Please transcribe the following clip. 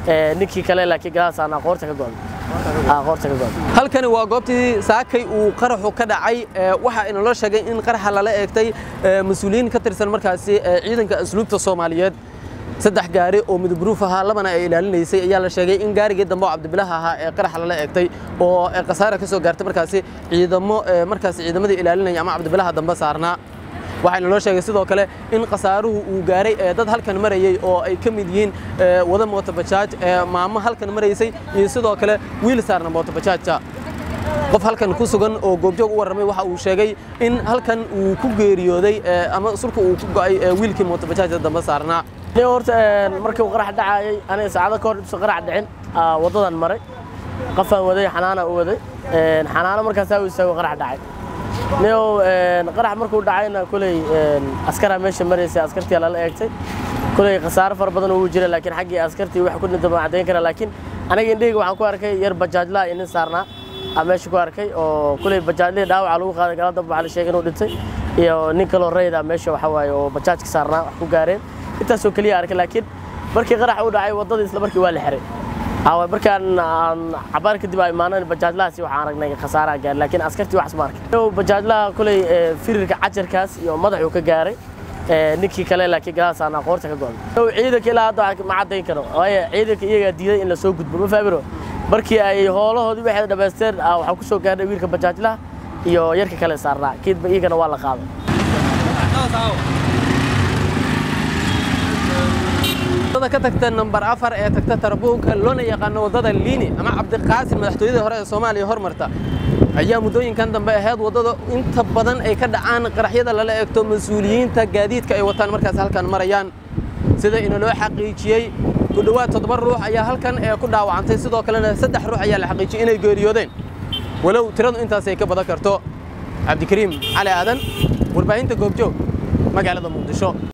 ninkii kale laakiin gadaasaan qoorta ka go'an qoorta ka go'an halkani waa goobtii saakay uu qaraxu ka dhacay waxa inala sheegay in qaraxa lala eegtay mas-uuliyiin ka tirsan markaasi ciidanka asluubta soomaaliyeed saddex gaari oo midabruuf ahaa labana ay ilaalinaysay ayaa la sheegay in gaarigii dambe oo cabdibilaha ahaa ee qaraxa lala eegtay oo khasaara ka soo gaartay markaasi ciidamo markaasi ciidamadii ilaalinaya ama cabdibilaha dambe saarnaa waxaana loo sheegay sidoo kale in khasaaruhu uu gaaray dad halkan marayey oo ay ka mid yihiin wada mootobajaaj maamo halkan maraysay iyo sidoo kale wiil saarna mootobajaajka qof halkan ku sugan oo goobjoog u warramay waxa uu sheegay in halkan uu ku geeriyooday ama sulka uu ku go'ay wiilkii mootobajaajka dambe saarnaa ni horta markii uu qarax dhacayay aniga saacado ka hor ibsa qarax dhicin waddadan maray qafaan waday xanaana u waday xanaano markaasaa u istaago qarax dhacay nio qarax markuu dhacayna kuley askaraa meesha maraysay askartii lala eegtay kuley khasaaro fara badan uu jira laakiin xaggii askartii wax ku dhinta ma caddayn kara laakiin aniga indhahayga waxaan ku arkay yar bajaajlaha iyo nin saarnaa aa meesha ku arkay oo kuley bajaajlihii dhaawaca lagu qaaday gala damba waxaa la sheegay inuu dhintay iyo nin kaloo rayda meesha waxa waaye oo bajaajka saarnaa wax ku gaareen intaasoo keliya arkay laakiin markii qarax uu dhacay waddadii isla markii waa la xiray awa markaan aan cabaar kadib ay imaaneen bajaajlahaasi waxaan aragnay khasaaraha gaaray laakiin askartii waxas ma arkay bajaajlaha kuley firirka cajarkaas iyo madaxuu ka gaaray ninkii kale laakiin gadaasaan qoorta ka go'an ciidanka ilaa hadda ma caddayn karo waayo ciidanka iyagaa diiday in la soo gudbo ma fahamiro markii ay hoolahoodii waxay dhammaysteen waxaa ku soo gaarnay wiilka bajaajlaha iyo yarka kale saarnaa kiidba iyagana waa la qaaday wadada ka tagta nambar afar ee tagta tarbuunka loona yaqaano waddada liini ama cabdiqaasim madaxtooyadii hore ee soomaaliya hormarta ayaa muddooyinkan dambe ahayd waddada inta badan ay ka dhacaan qaraxyada lala eegto mas-uuliyiinta gaadiidka ay wataan markaas halkan marayaan sida inaloo xaqiijiyey ku dhowaad toddoba ruux ayaa halkan ee ku dhaawacantay sidoo kalena saddex ruux ayaa la xaqiijiyey inay geeriyoodeen walow tiradu intaas ay ka badan karto cabdikariim cali aadan warbaahinta goobjoog magaalada muqdisho